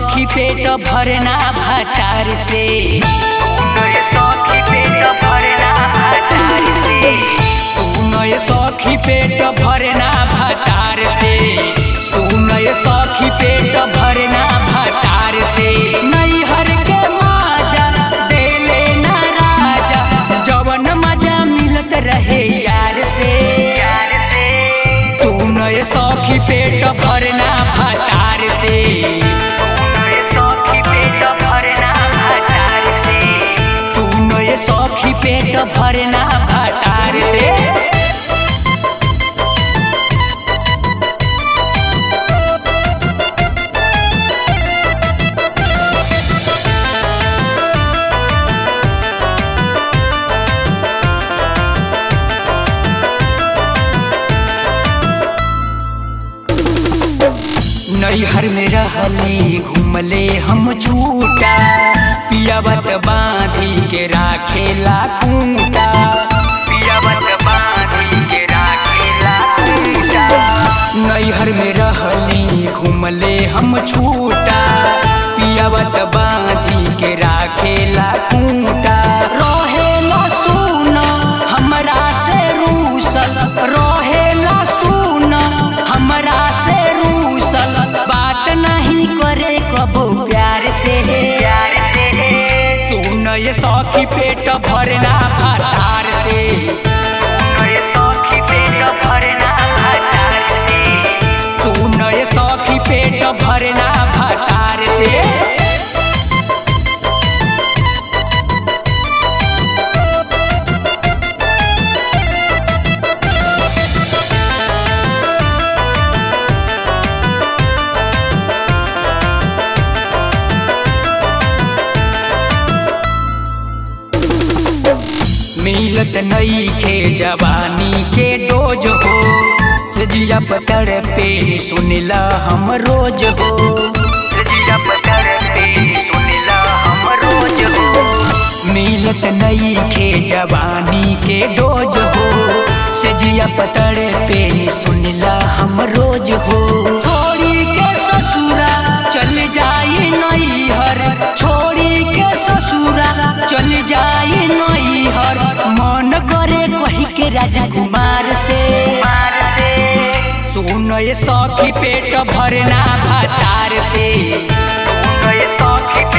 सखी पेट भरना भातार से सुनय सखी पेट भरना भातार से सुनय सखी पेट भरना भातार से सुनय सखी पेट भरना भातार से नैहर के माजा देले ना राजा जवन मजा मिलत रहे यार से यार से सुनय सखी पेट भरना भातार से सुनय सखी पेट भरना भातार से सुनय सखी पेट भरना भातार से नैहर में रहले घूमले हम छूटा पियावत बांधी के राखेला खूंटा पियावत बांधी के राखेला खूंटा नैहर में रहली घूमले हम छूटा पियावत बांधी के राखेला खूंटा रहेला सुन हमरा से रूसल रहेला सुन हमरा से रूसल बात नहीं करे कबो प्यार से प्यार से सुन ये सखी पेट भरना भातार से सुन ये सखी पेट भरना भातार से सुन ये सखी पेट भरना भातार से मिलत नईखे जवानी के डोज हो सजिया पतर पे सुनिला हम रोज हो सजिया पतर पे सुनिला हम रोज हो मिलत नईखे जवानी के डोज हो सजिया पतर पे सुनिला हम रोज हो छोड़ी के ससुरा चल जाई नैहर छोड़ी के ससुरा चल जाई नैहर मन करे कही के राजकुमार से सुन ये सखी पेट भरना भातार से सुन ये सखी